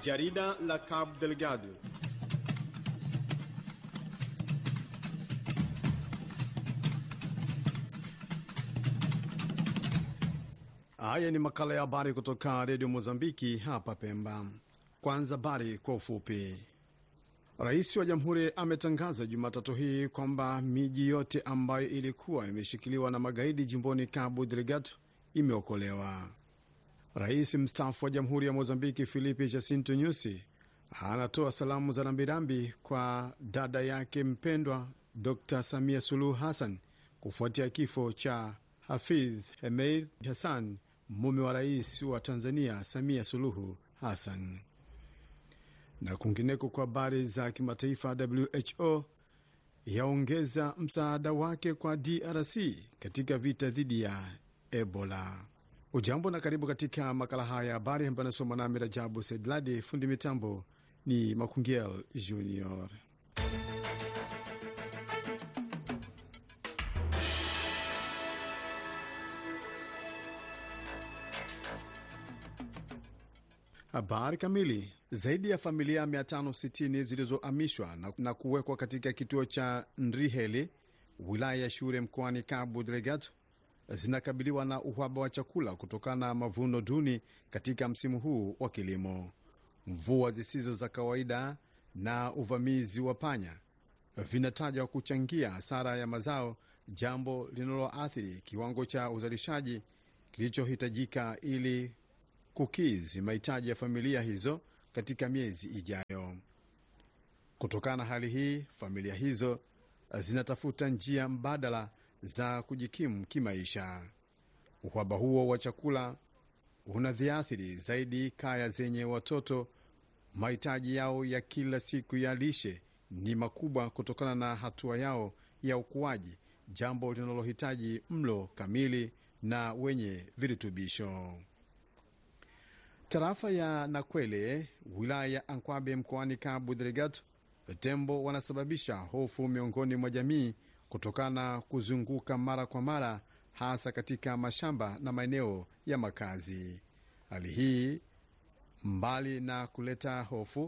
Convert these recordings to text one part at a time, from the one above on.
Jarida la Cabo Delgado. Haya ni makala ya habari kutoka redio Mozambiki hapa Pemba. Kwanza habari kwa ufupi. Rais wa jamhuri ametangaza Jumatatu hii kwamba miji yote ambayo ilikuwa imeshikiliwa na magaidi jimboni Cabo Delgado imeokolewa. Rais mstaafu wa jamhuri ya Mozambiki Filipe Jacinto Nyusi anatoa salamu za rambirambi kwa dada yake mpendwa Dr Samia Suluhu Hassan kufuatia kifo cha Hafidh Hemeid Hassan, mume wa rais wa Tanzania Samia Suluhu Hassan. Na kwingineko, kwa habari za kimataifa, WHO yaongeza msaada wake kwa DRC katika vita dhidi ya Ebola. Ujambo na karibu katika makala haya ya habari ambayo anasoma nami Rajabu Saidladi. Fundi mitambo ni Makungiel Junior. Habari kamili. Zaidi ya familia 560 zilizohamishwa na, na kuwekwa katika kituo cha Ndriheli wilaya ya Shure mkoani Cabo Delgado zinakabiliwa na uhaba wa chakula kutokana na mavuno duni katika msimu huu wa kilimo. Mvua zisizo za kawaida na uvamizi wa panya vinatajwa kuchangia hasara ya mazao, jambo linaloathiri kiwango cha uzalishaji kilichohitajika ili kukizi mahitaji ya familia hizo katika miezi ijayo. Kutokana na hali hii, familia hizo zinatafuta njia mbadala za kujikimu kimaisha. Uhaba huo wa chakula unadhiathiri zaidi kaya zenye watoto. Mahitaji yao ya kila siku ya lishe ni makubwa kutokana na hatua yao ya ukuaji, jambo linalohitaji mlo kamili na wenye virutubisho. Tarafa ya Nakwele, wilaya ya Ankwabe, mkoani Cabo Delgado, tembo wanasababisha hofu miongoni mwa jamii kutokana na kuzunguka mara kwa mara, hasa katika mashamba na maeneo ya makazi. Hali hii mbali na kuleta hofu,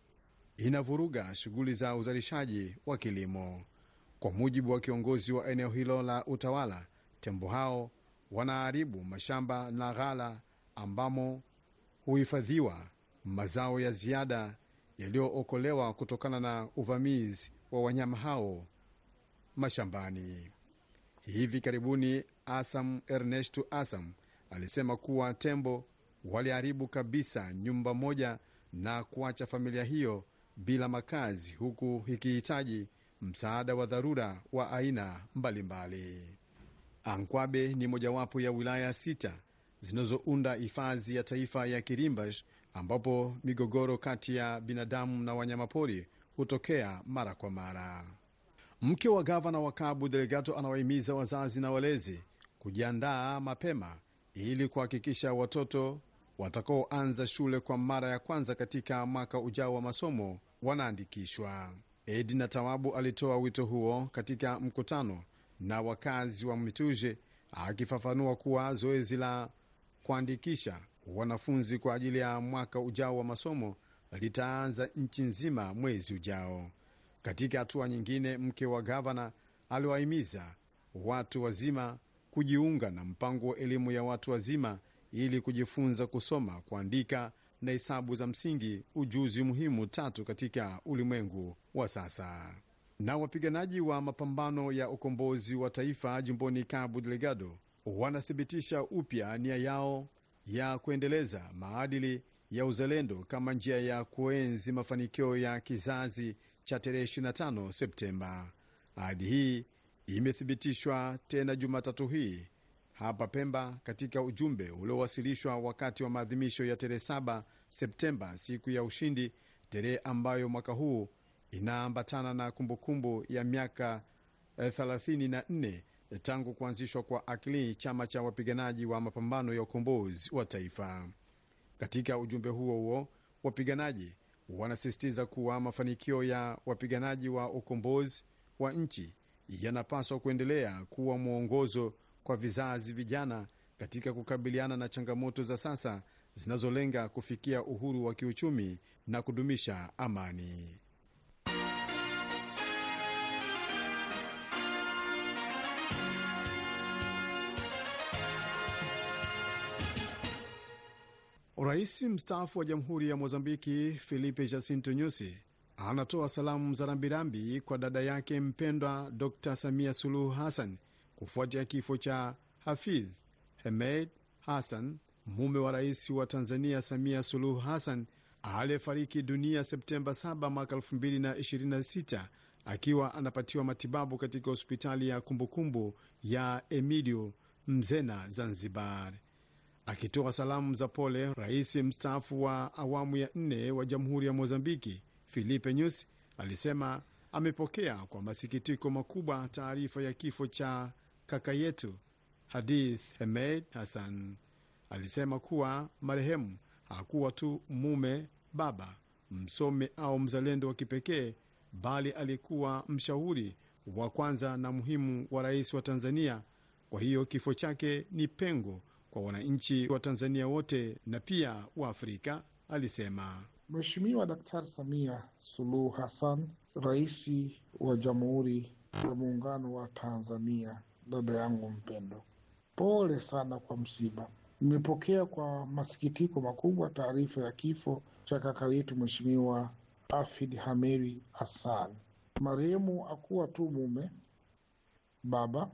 inavuruga shughuli za uzalishaji wa kilimo. Kwa mujibu wa kiongozi wa eneo hilo la utawala, tembo hao wanaharibu mashamba na ghala ambamo huhifadhiwa mazao ya ziada yaliyookolewa kutokana na uvamizi wa wanyama hao mashambani. Hivi karibuni, Asam Ernesto Asam alisema kuwa tembo waliharibu kabisa nyumba moja na kuacha familia hiyo bila makazi, huku ikihitaji msaada wa dharura wa aina mbalimbali. Ankwabe ni mojawapo ya wilaya sita zinazounda hifadhi ya taifa ya Kirimbash ambapo migogoro kati ya binadamu na wanyamapori hutokea mara kwa mara. Mke wa gavana wa Cabo Delgado anawahimiza wazazi na walezi kujiandaa mapema ili kuhakikisha watoto watakaoanza shule kwa mara ya kwanza katika mwaka ujao wa masomo wanaandikishwa. Edna Tawabu alitoa wito huo katika mkutano na wakazi wa Mituje, akifafanua kuwa zoezi la kuandikisha wanafunzi kwa ajili ya mwaka ujao wa masomo litaanza nchi nzima mwezi ujao. Katika hatua nyingine, mke wa gavana aliwahimiza watu wazima kujiunga na mpango wa elimu ya watu wazima ili kujifunza kusoma, kuandika na hesabu za msingi, ujuzi muhimu tatu katika ulimwengu wa sasa. Na wapiganaji wa mapambano ya ukombozi wa taifa jimboni Cabo Delgado wanathibitisha upya nia yao ya kuendeleza maadili ya uzalendo kama njia ya kuenzi mafanikio ya kizazi cha tarehe 25 Septemba. Ahadi hii imethibitishwa tena Jumatatu hii hapa Pemba katika ujumbe uliowasilishwa wakati wa maadhimisho ya tarehe 7 Septemba, siku ya ushindi, tarehe ambayo mwaka huu inaambatana na kumbukumbu ya miaka 34 tangu kuanzishwa kwa AKLI, chama cha wapiganaji wa mapambano ya ukombozi wa taifa. Katika ujumbe huo huo, wapiganaji wanasisitiza kuwa mafanikio ya wapiganaji wa ukombozi wa nchi yanapaswa kuendelea kuwa mwongozo kwa vizazi vijana katika kukabiliana na changamoto za sasa zinazolenga kufikia uhuru wa kiuchumi na kudumisha amani. Rais mstaafu wa Jamhuri ya Mozambiki Filipe Jacinto Nyusi anatoa salamu za rambirambi kwa dada yake mpendwa Dr Samia Suluhu Hassan kufuatia kifo cha Hafidh Hemed Hassan, mume wa rais wa Tanzania Samia Suluhu Hassan aliyefariki dunia Septemba 7 mwaka 2026 akiwa anapatiwa matibabu katika hospitali ya kumbukumbu ya Emidio Mzena, Zanzibar. Akitoa salamu za pole, rais mstaafu wa awamu ya nne wa Jamhuri ya Mozambiki Filipe Nyusi alisema amepokea kwa masikitiko makubwa taarifa ya kifo cha kaka yetu Hadith Hemed Hassan. Alisema kuwa marehemu hakuwa tu mume, baba, msomi au mzalendo wa kipekee, bali alikuwa mshauri wa kwanza na muhimu wa rais wa Tanzania. Kwa hiyo kifo chake ni pengo kwa wananchi wa Tanzania wote na pia wa Afrika, alisema. Mheshimiwa Daktari Samia Suluhu Hassan, rais wa Jamhuri ya Muungano wa Tanzania, dada yangu mpendo, pole sana kwa msiba. Nimepokea kwa masikitiko makubwa taarifa ya kifo cha kaka yetu Mheshimiwa Hafidh Hameri Hassan. Marehemu akuwa tu mume, baba,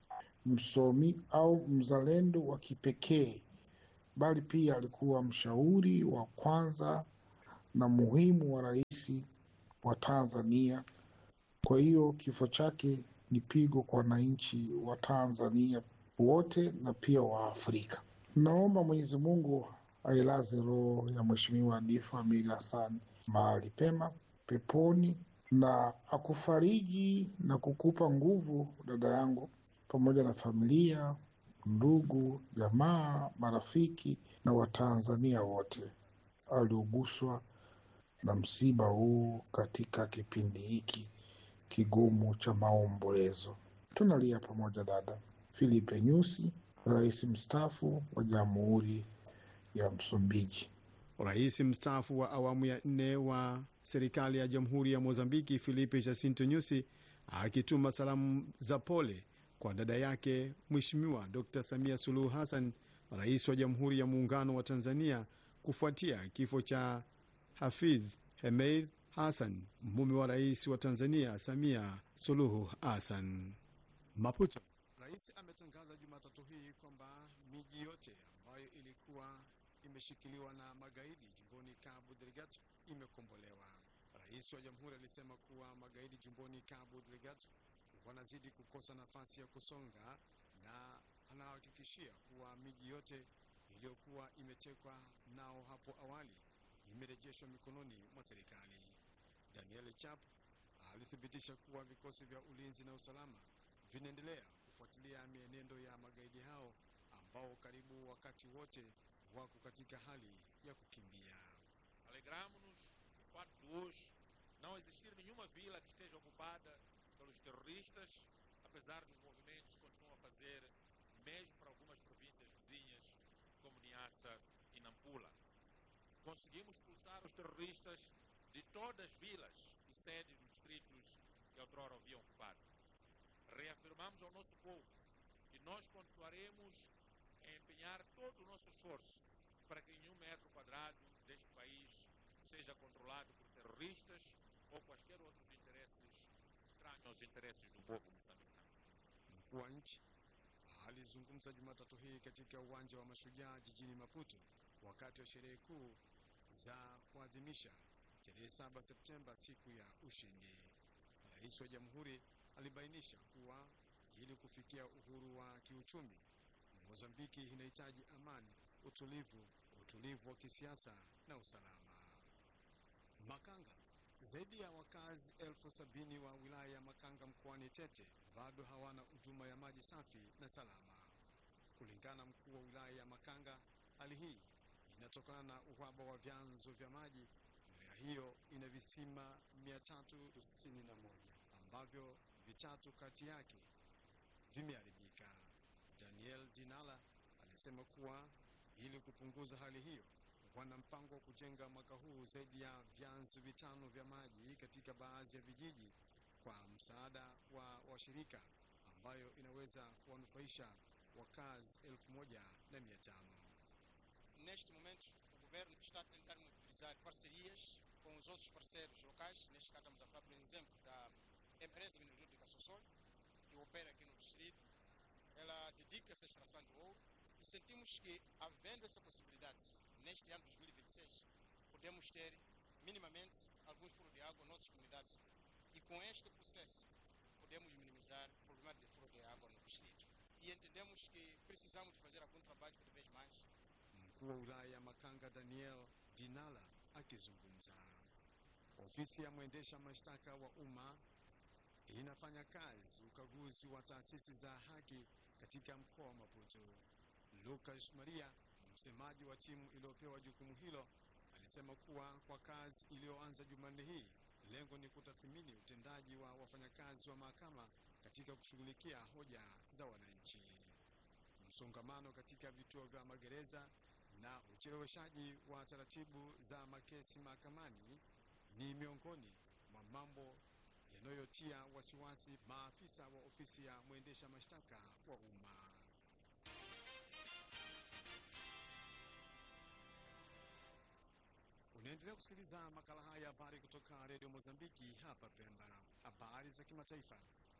msomi au mzalendo wa kipekee, bali pia alikuwa mshauri wa kwanza na muhimu wa rais wa Tanzania. Kwa hiyo kifo chake ni pigo kwa wananchi wa Tanzania wote na pia wa Afrika. Naomba Mwenyezi Mungu ailaze roho ya Mheshimiwa Hafidh Amir Hassan mahali pema peponi, na akufariji na kukupa nguvu dada yangu, pamoja na familia, ndugu, jamaa, marafiki na Watanzania wote alioguswa na msiba huu katika kipindi hiki kigumu cha maombolezo. Tunalia pamoja dada. Filipe Nyusi, rais mstaafu wa Jamhuri ya Msumbiji. Rais mstaafu wa awamu ya nne wa serikali ya Jamhuri ya Mozambiki Filipe Jacinto Nyusi akituma salamu za pole kwa dada yake Mheshimiwa Dr Samia Suluhu Hassan, rais wa Jamhuri ya Muungano wa Tanzania, kufuatia kifo cha Hafidh Hemeid Hassan, mume wa rais wa Tanzania Samia Suluhu Hassan. Maputo. Rais ametangaza Jumatatu hii kwamba miji yote ambayo ilikuwa imeshikiliwa na magaidi jimboni Cabo Delgado imekombolewa. Rais wa jamhuri alisema kuwa magaidi jimboni Cabo Delgado wanazidi kukosa nafasi ya kusonga na anahakikishia kuwa miji yote iliyokuwa imetekwa nao hapo awali imerejeshwa mikononi mwa serikali. Daniel Chap alithibitisha kuwa vikosi vya ulinzi na usalama vinaendelea kufuatilia mienendo ya magaidi hao ambao karibu wakati wote wako katika hali ya kukimbia. Alegramos o fato de hoje não existir nenhuma vila que esteja ocupada pelos terroristas, apesar dos movimentos que continuam a fazer, mesmo para algumas províncias vizinhas, como Niassa e Nampula. Conseguimos expulsar os terroristas de todas as vilas e sedes dos distritos que outrora haviam ocupado. Reafirmamos ao nosso povo que nós continuaremos a empenhar todo o nosso esforço para que nenhum metro quadrado deste país seja controlado por terroristas ou quaisquer outros interesses estranhos aos interesses do povo moçambicano. Mkuu wa nchi alizungumza Jumatatu hii katika uwanja wa Mashujaa jijini Maputo wakati wa sherehe kuu za kuadhimisha tarehe 7 Septemba, siku ya ushindi. Rais wa jamhuri alibainisha kuwa ili kufikia uhuru wa kiuchumi, Mozambiki inahitaji amani, utulivu, utulivu wa kisiasa na usalama. Makanga, zaidi ya wakazi elfu sabini wa wilaya ya Makanga mkoani Tete bado hawana huduma ya maji safi na salama. Kulingana na mkuu wa wilaya ya Makanga, hali hii inatokana na uhaba wa vyanzo vya maji. Wilaya hiyo ina visima 361 ambavyo vitatu kati yake vimeharibika. Daniel Dinala alisema kuwa ili kupunguza hali hiyo wana mpango wa kujenga mwaka huu zaidi ya vyanzo vitano vya maji katika baadhi ya vijiji kwa msaada wa washirika ambayo inaweza kuwanufaisha wakazi elfu moja na mia tano. Neste momento, o governo está a tentar mobilizar parcerias com os outros parceiros locais. Neste caso, estamos a falar, por exemplo, da empresa mineralúrgica Sossol, que opera aqui no distrito. Ela dedica-se à extração do ouro e sentimos que, havendo essa possibilidade, neste ano de 2026, podemos ter minimamente alguns furos de água em outras comunidades. E com este processo, podemos minimizar o problema de furo de água no distrito. E entendemos que precisamos de fazer algum trabalho cada vez mais Mkuu wa wilaya Makanga Daniel Dinala akizungumza. Ofisi ya mwendesha mashtaka wa umma inafanya kazi ukaguzi wa taasisi za haki katika mkoa wa Maputo. Lucas Maria, msemaji wa timu iliyopewa jukumu hilo, alisema kuwa kwa kazi iliyoanza Jumanne hii, lengo ni kutathmini utendaji wa wafanyakazi wa mahakama katika kushughulikia hoja za wananchi. Msongamano katika vituo vya magereza na ucheleweshaji wa taratibu za makesi mahakamani ni miongoni mwa mambo yanayotia wasiwasi maafisa wa ofisi ya mwendesha mashtaka wa umma. Unaendelea kusikiliza makala haya ya habari kutoka redio Mozambiki hapa Pemba. Habari za kimataifa.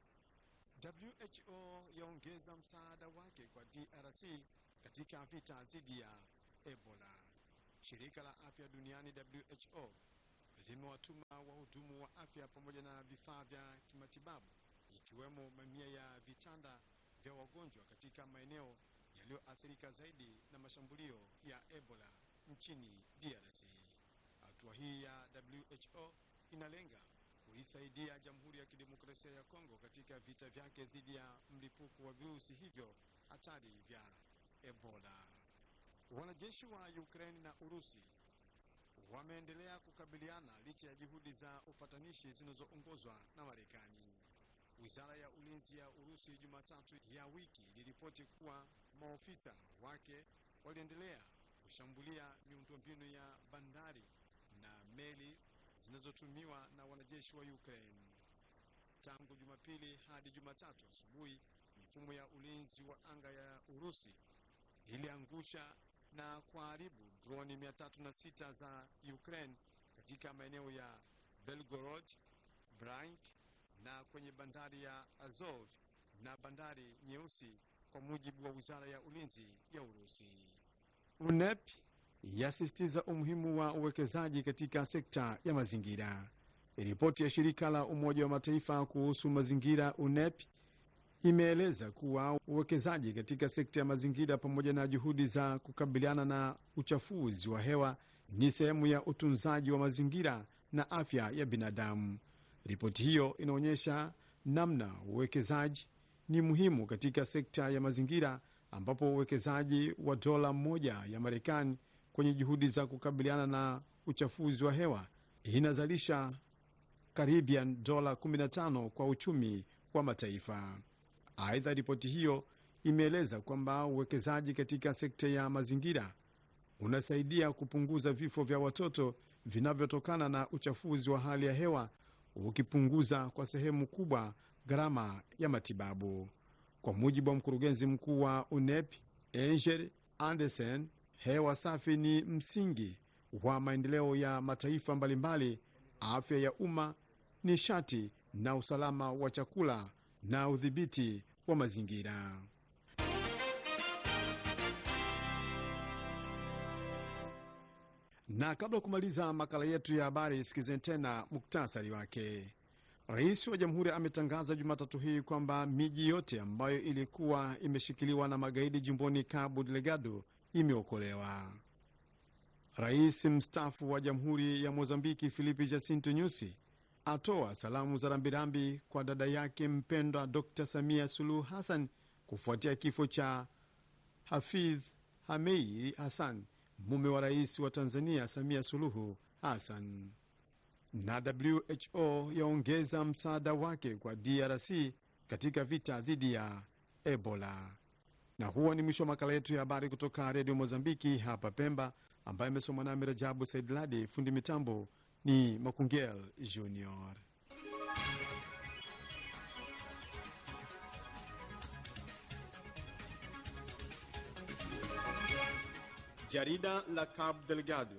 WHO yaongeza msaada wake kwa DRC katika vita dhidi ya Ebola. Shirika la afya duniani WHO limewatuma wahudumu wa afya pamoja na vifaa vya kimatibabu ikiwemo mamia ya vitanda vya wagonjwa katika maeneo yaliyoathirika zaidi na mashambulio ya Ebola nchini DRC. Hatua hii ya WHO inalenga kuisaidia Jamhuri ya Kidemokrasia ya Kongo katika vita vyake dhidi ya mlipuko wa virusi hivyo hatari vya Ebola. Wanajeshi wa Ukraine na Urusi wameendelea kukabiliana licha ya juhudi za upatanishi zinazoongozwa na Marekani. Wizara ya ulinzi ya Urusi Jumatatu ya wiki iliripoti kuwa maofisa wake waliendelea kushambulia miundombinu ya bandari na meli zinazotumiwa na wanajeshi wa Ukraine. Tangu Jumapili hadi Jumatatu asubuhi, mifumo ya ulinzi wa anga ya Urusi iliangusha na kuharibu droni 306 za Ukraine katika maeneo ya Belgorod, Bryansk na kwenye bandari ya Azov na bandari nyeusi, kwa mujibu wa wizara ya ulinzi ya Urusi. UNEP yasisitiza umuhimu wa uwekezaji katika sekta ya mazingira. Ripoti ya shirika la Umoja wa Mataifa kuhusu mazingira UNEP imeeleza kuwa uwekezaji katika sekta ya mazingira pamoja na juhudi za kukabiliana na uchafuzi wa hewa ni sehemu ya utunzaji wa mazingira na afya ya binadamu. Ripoti hiyo inaonyesha namna uwekezaji ni muhimu katika sekta ya mazingira, ambapo uwekezaji wa dola moja ya Marekani kwenye juhudi za kukabiliana na uchafuzi wa hewa inazalisha karibian dola 15 kwa uchumi wa mataifa. Aidha, ripoti hiyo imeeleza kwamba uwekezaji katika sekta ya mazingira unasaidia kupunguza vifo vya watoto vinavyotokana na uchafuzi wa hali ya hewa, ukipunguza kwa sehemu kubwa gharama ya matibabu. Kwa mujibu wa mkurugenzi mkuu wa UNEP Angel Anderson, hewa safi ni msingi wa maendeleo ya mataifa mbalimbali, afya ya umma, nishati na usalama wa chakula na udhibiti wa mazingira. Na kabla ya kumaliza makala yetu ya habari, sikizeni tena muktasari wake. Rais wa jamhuri ametangaza Jumatatu hii kwamba miji yote ambayo ilikuwa imeshikiliwa na magaidi jimboni Cabo Delgado imeokolewa. Rais mstaafu wa jamhuri ya Mozambiki Filipe Jacinto Nyusi atoa salamu za rambirambi kwa dada yake mpendwa Dr Samia Suluhu Hassan kufuatia kifo cha Hafidh Hameiri Hassan, mume wa rais wa Tanzania Samia Suluhu Hassan. Na WHO yaongeza msaada wake kwa DRC katika vita dhidi ya Ebola. Na huo ni mwisho wa makala yetu ya habari kutoka redio Mozambiki hapa Pemba. ambaye amesomwa nami Rajabu Said Ladi. Fundi mitambo ni Makungel Junior. Jarida la Cabo Delgado.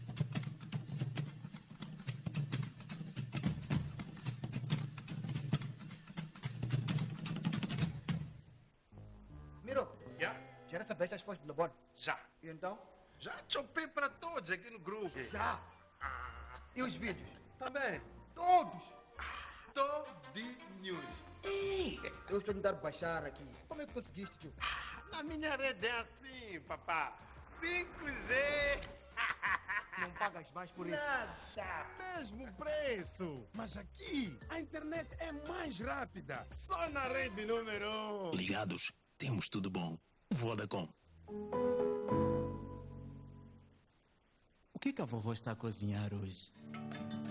Miro, Já? já recebeste as fotos do Lebon? Já. E então? Já chopei para todos aqui no grupo. Já. E os vídeos? Também. Todos. Todinhos. Ei, eu estou a tentar baixar aqui. Como é que conseguiste, tio? Na minha rede é assim, papá. 5G. Não pagas mais por isso. Nada. Mesmo preço. Mas aqui, a internet é mais rápida. Só na rede número 1. Um. Ligados, temos tudo bom. Vodacom. O que, que a vovó está a cozinhar hoje?